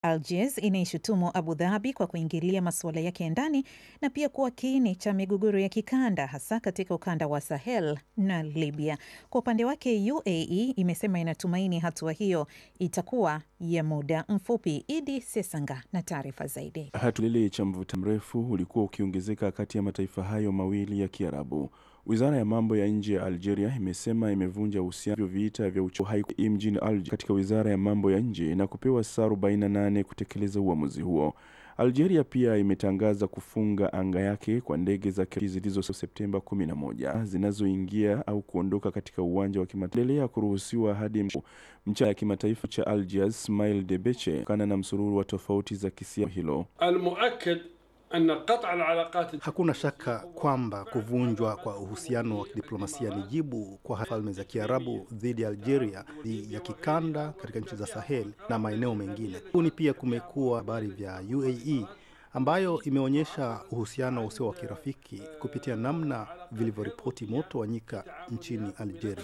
Algiers inaishutumu Abu Dhabi kwa kuingilia masuala yake ya ndani na pia kuwa kiini cha migogoro ya kikanda hasa katika ukanda wa Sahel na Libya. Kwa upande wake, UAE imesema inatumaini hatua hiyo itakuwa ya muda mfupi. Idi Sesanga na taarifa zaidi. Hatulele cha mvuta mrefu ulikuwa ukiongezeka kati ya mataifa hayo mawili ya Kiarabu. Wizara ya mambo ya nje ya Algeria imesema imevunja uhusiano vita vya uchohai mjini Alger katika wizara ya mambo ya nje na kupewa saa 48 kutekeleza uamuzi huo. Algeria pia imetangaza kufunga anga yake kwa ndege za zilizo Septemba 11 zinazoingia au kuondoka katika uwanja wa kimataifa kuruhusiwa hadi mchana ya kimataifa cha Algiers Ismail Debeche kutokana na msururu wa tofauti za kisiasa hilo. Hakuna shaka kwamba kuvunjwa kwa uhusiano wa kidiplomasia ni jibu kwa falme za Kiarabu dhidi ya Algeria ya kikanda katika nchi za Sahel na maeneo mengine. Huni pia kumekuwa habari vya UAE ambayo imeonyesha uhusiano usio wa kirafiki kupitia namna vilivyoripoti moto wa nyika nchini Algeria.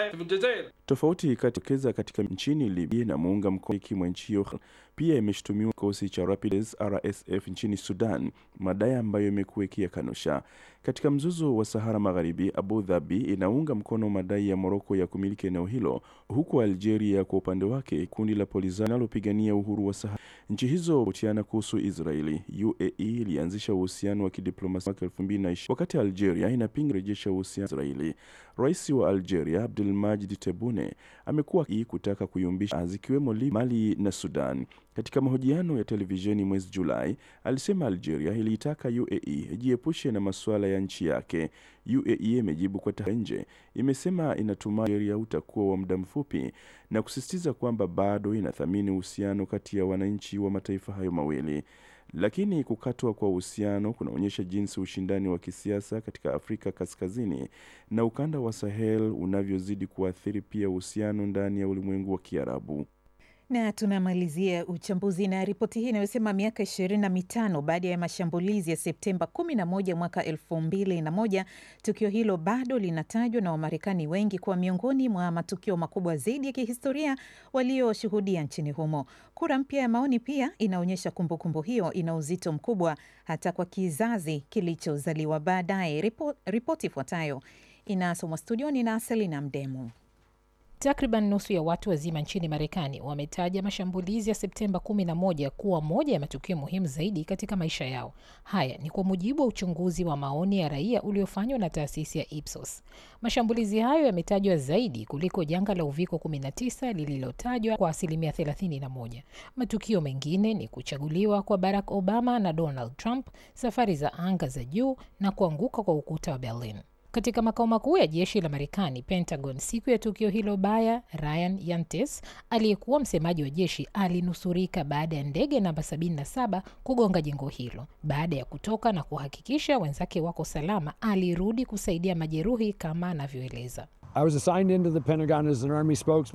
Tofauti katikeza katika nchini Libya na muunga mkono mwa nchi hiyo pia imeshutumiwa kikosi cha Rapids RSF nchini Sudan, madai ambayo imekuwa ikiyakanusha. Katika mzozo wa Sahara Magharibi, Abu Dhabi inaunga mkono madai ya Moroko ya kumiliki eneo hilo, huku Algeria kwa upande wake kundi la Polisario linalopigania uhuru wa Sahara. Nchi hizo hutiana kuhusu Israeli. UAE ilianzisha uhusiano wa kidiplomasia mwaka 2020 wakati Algeria inapinga rejesha uhusiano na Israeli. Rais wa Algeria Abdelmadjid Tebboune amekuwa kutaka kuyumbisha zikiwemo Mali na Sudan. Katika mahojiano ya televisheni mwezi Julai, alisema Algeria iliitaka UAE ijiepushe na masuala ya nchi yake. UAE imejibu kwa tahadhari nje, imesema inatumai Algeria utakuwa wa muda mfupi na kusisitiza kwamba bado inathamini uhusiano kati ya wananchi wa mataifa hayo mawili. Lakini kukatwa kwa uhusiano kunaonyesha jinsi ushindani wa kisiasa katika Afrika Kaskazini na ukanda wa Sahel unavyozidi kuathiri pia uhusiano ndani ya ulimwengu wa Kiarabu. Na tunamalizia uchambuzi na ripoti hii inayosema miaka ishirini na mitano baada ya mashambulizi ya Septemba 11 mwaka elfu mbili na moja, tukio hilo bado linatajwa na Wamarekani wengi kuwa miongoni mwa matukio makubwa zaidi ya kihistoria walioshuhudia nchini humo. Kura mpya ya maoni pia inaonyesha kumbukumbu hiyo ina uzito mkubwa hata kwa kizazi kilichozaliwa baadaye. Ripoti ifuatayo inasomwa studioni na Selina Mdemu. Takriban nusu ya watu wazima nchini Marekani wametaja mashambulizi ya Septemba 11 kuwa moja ya matukio muhimu zaidi katika maisha yao. Haya ni kwa mujibu wa uchunguzi wa maoni ya raia uliofanywa na taasisi ya Ipsos. Mashambulizi hayo yametajwa zaidi kuliko janga la uviko 19 lililotajwa kwa asilimia 31. Matukio mengine ni kuchaguliwa kwa Barack Obama na Donald Trump, safari za anga za juu na kuanguka kwa ukuta wa Berlin. Katika makao makuu ya jeshi la Marekani, Pentagon, siku ya tukio hilo baya, Ryan Yantes aliyekuwa msemaji wa jeshi alinusurika baada ya ndege namba 77 kugonga jengo hilo. Baada ya kutoka na kuhakikisha wenzake wako salama, alirudi kusaidia majeruhi kama anavyoeleza.